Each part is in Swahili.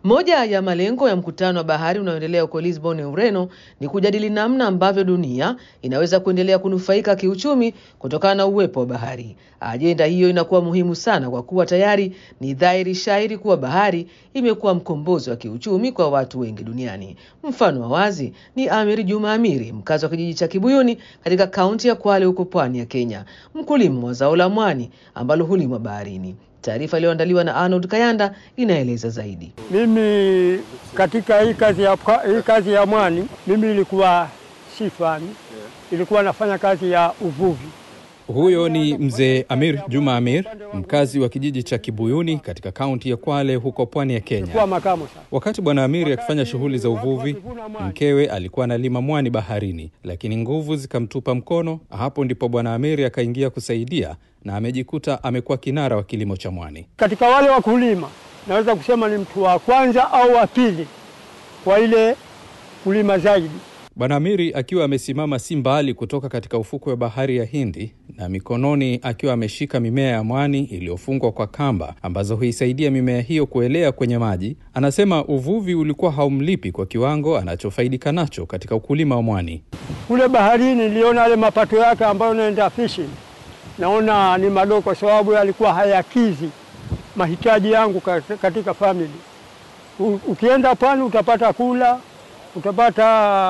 Moja ya malengo ya mkutano wa bahari unaoendelea huko Lisbon, Ureno, ni kujadili namna ambavyo dunia inaweza kuendelea kunufaika kiuchumi kutokana na uwepo wa bahari. Ajenda hiyo inakuwa muhimu sana kwa kuwa tayari ni dhahiri shairi kuwa bahari imekuwa mkombozi wa kiuchumi kwa watu wengi duniani. Mfano wa wazi ni Amiri Juma Amiri, mkazi wa kijiji cha Kibuyuni katika kaunti ya Kwale huko pwani ya Kenya, mkulima wa zao la mwani ambalo hulimwa baharini. Taarifa iliyoandaliwa na Arnold Kayanda inaeleza zaidi. Mimi katika hii kazi ya, hii kazi ya mwani mimi ilikuwa si fani, ilikuwa nafanya kazi ya uvuvi. Huyo ni mzee Amir Juma Amir, mkazi wa kijiji cha Kibuyuni katika kaunti ya Kwale huko pwani ya Ilikuwa Kenya. makamo sana. Wakati bwana Amiri akifanya shughuli za uvuvi, mkewe alikuwa analima mwani baharini, lakini nguvu zikamtupa mkono. Hapo ndipo bwana Amiri akaingia kusaidia na amejikuta amekuwa kinara wa kilimo cha mwani. Katika wale wakulima naweza kusema ni mtu wa kwanza au wa pili kwa ile kulima zaidi. Bwana Amiri akiwa amesimama si mbali kutoka katika ufukwe wa bahari ya Hindi na mikononi akiwa ameshika mimea ya mwani iliyofungwa kwa kamba ambazo huisaidia mimea hiyo kuelea kwenye maji, anasema uvuvi ulikuwa haumlipi kwa kiwango anachofaidika nacho katika ukulima wa mwani. Kule baharini niliona yale mapato yake ambayo naenda fishing, naona ni madogo kwa sababu yalikuwa hayakizi mahitaji yangu kat- katika family. U- Ukienda pwani utapata kula, utapata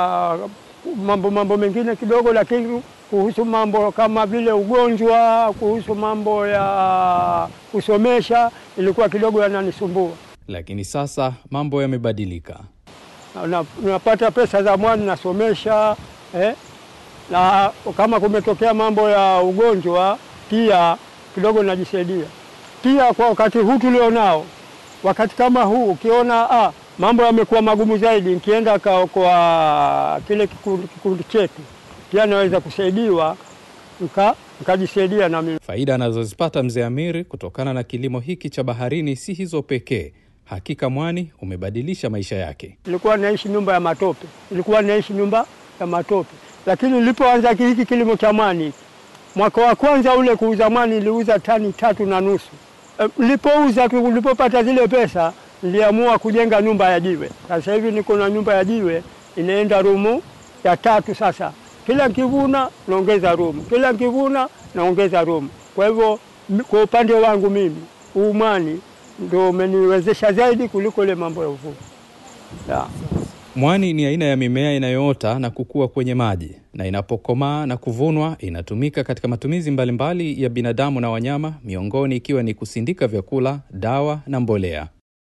mambo mambo mengine kidogo, lakini kuhusu mambo kama vile ugonjwa, kuhusu mambo ya kusomesha ilikuwa kidogo yananisumbua. Lakini sasa mambo yamebadilika. Na- napata pesa za mwani nasomesha eh? na kama kumetokea mambo ya ugonjwa pia kidogo najisaidia. Pia kwa wakati huu tulionao, wakati kama huu ukiona ah, mambo yamekuwa magumu zaidi, nikienda kwa, kwa kile kikundi, kikundi chetu pia naweza kusaidiwa nika nikajisaidia na mimi. Faida anazozipata mzee Amiri kutokana na kilimo hiki cha baharini si hizo pekee. Hakika mwani umebadilisha maisha yake. Nilikuwa naishi nyumba ya matope, nilikuwa naishi nyumba ya matope, lakini nilipoanza hiki kilimo cha mwani hiki, mwaka wa kwanza ule kuuza mwani niliuza tani tatu na nusu. E, Nilipouza tu, nilipopata zile pesa niliamua kujenga nyumba ya jiwe. Sasa hivi niko na nyumba ya jiwe inaenda rumu ya tatu. Sasa kila nkivuna naongeza rumu, kila nkivuna naongeza rumu. Kwa hivyo mi- kwa upande wangu mimi huu mwani ndio umeniwezesha zaidi kuliko ile mambo ya uvuvi yeah. Mwani ni aina ya mimea inayoota na kukua kwenye maji na inapokomaa na kuvunwa inatumika katika matumizi mbalimbali ya binadamu na wanyama, miongoni ikiwa ni kusindika vyakula, dawa na mbolea.